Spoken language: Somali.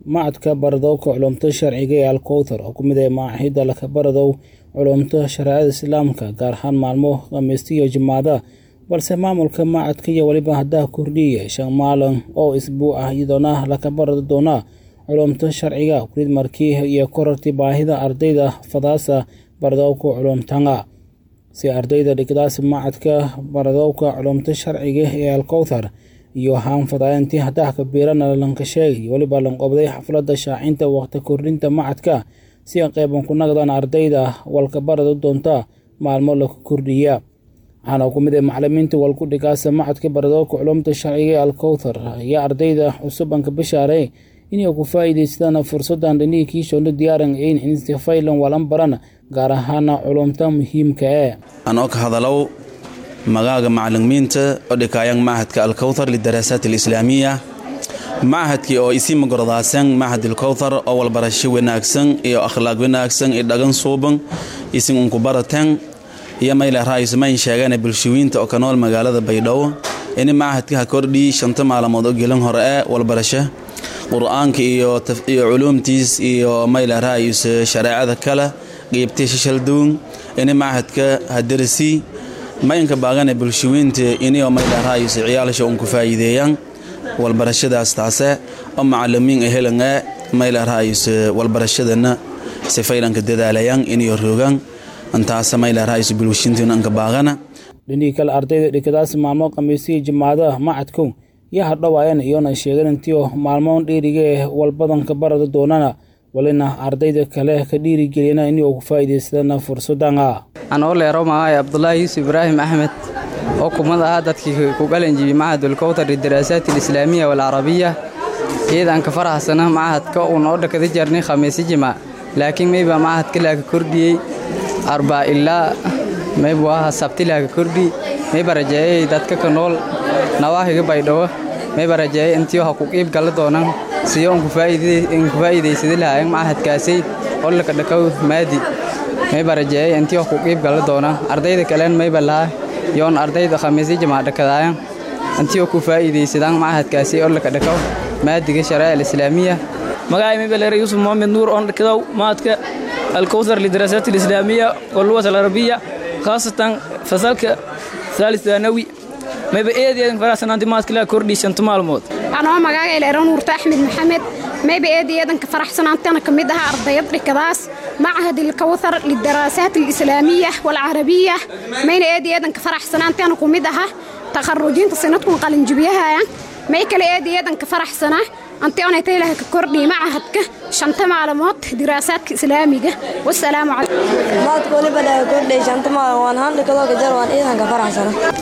macadka baradowka culumta sharciga ee alkowthar oo ku mid ah maaxida lakabaradow culumta shareecada islaamka gaar ahaan maalmo khamiista iyo jimaada balse maamulka macadka iyo weliba haddaha kordhiyay shan maalin oo isbuu ah iyadoona lakabarado doona culumta sharciga kulid markii iyo korartii baahida ardayda fadaasa baradowka culumtanga si ardayda dhigdaas macadka baradowka culumta sharciga ee alkowthar iyo haanfadaayantii haddaha kabiirana lanka sheegay weliba lanqobday xafladda shaacinta waqti kordhinta macadka si qeyban ku nagdaan ardayda walkabarada doonta maalmo laku kordhiya waxaana ku mid ah macalimiinta walkudhigaasa macadka baradowka culumta sharciga ee alkowthar ayaa ardayda cusubanka bishaaray inay ku faa'iidaystaan fursadan dhinihii kiishoona diyaaran in instifaylan walan baran gaar ahaana culumta muhiimka ee anoo ka hadalow magaaga macalimiinta oo dhikaayang macahadka alkowthar lidaraasaat alislaamiya macahadkii oo isii magorodaasan macahad alkowthar oo walbarasho wanaagsan iyo akhlaaq wanaagsan iyo dhagan suuban isin unku barateen iyo mayle raayusmayn sheegana bulshooyinta oo ka nool magaalada baydhabo ini macahadka ha kordhii shanta maalmood oo gelin hore ee walbarasho qur-aanka iyo culuumtiis iyo mayle raayus shareecada kale qiybtay shishalduun ini macahadka ha darasii maynka baagana bulshooyinta inio mayle raayus ciyaalasha unku faa'iideeyaan walbarashadaas taase oo macalimiin helan ee mayle raayus walbarashadana sifaylanka dadaalayaan inay roogaan intaas mayle raayus bulshintina anka baagana dhinihii kale ardayda dhikadaas maalmo khamiisiya jimaadaha macadku iyo hadhowaayan iyona sheegan intii maalmoon dhiiriga ee walbadanka barada doonana walina ardayda kale ka dhiirigeliyana inay ku faa'iidaystaan fursadana anoo leero maahay abdulaahi yuusuf ibraahim axmed oo kumad ahaa dadkii ku qalanjibiyey macahadulkowtar lidaraasaat alislaamiya walcarabiya ciidanka faraxsana macahadka uun oo dhakada jarnay khamiisi jimaac laakiin mayba macahadka laaka kordhiyey arbaa ilaa maybu aha sabti laaka kordhi mayba rajeeyay dadka ka nool nawaahiga baydhabo mayba rajeeyay intii ha ku qiib galla doonan siyo unku faa'iidaysada lahaayeen macahadkaasay oo laka dhakaw maadi mayba rajeeyay intii ha ku qiib galla doonan ardayda kaleen mayba lahaa yoon ardayda khamiisyo jimaac dhakadaayan intii ku faa'iidaysadaan macahadkaasi oo laka dhakaw maadiga shareeca alislaamiya magacay mayba yuusuf mohamed nuur oon dhakadow maadka alkowthar lidaraasaat alislaamiya walluwas alarabiya khaasatan fasalka saalis thanawi mayba eedeedan faraxsanaanti maadka laa kordhii shanta maalmood anoo magaaga eleero nuurta axmed maxamed mayba eedeedanka faraxsanaantana ka mid aha ardayad dhikadaas macahad ilkowthar lidaraasaat alislaamiya walcarabiya mayna eedeedanka faraxsanaantana ku mid aha takharujinta sanadkun qalinjibiyahaya may kale eedeedanka faraxsana antionayta ilaah ka kordhii macahadka shanta maalmood diraasaadka islaamiga wasalaamu calaykum maadka waliba laga kordhay shanta maalin waan handhikadoo gajar waan ciidanka faraxsana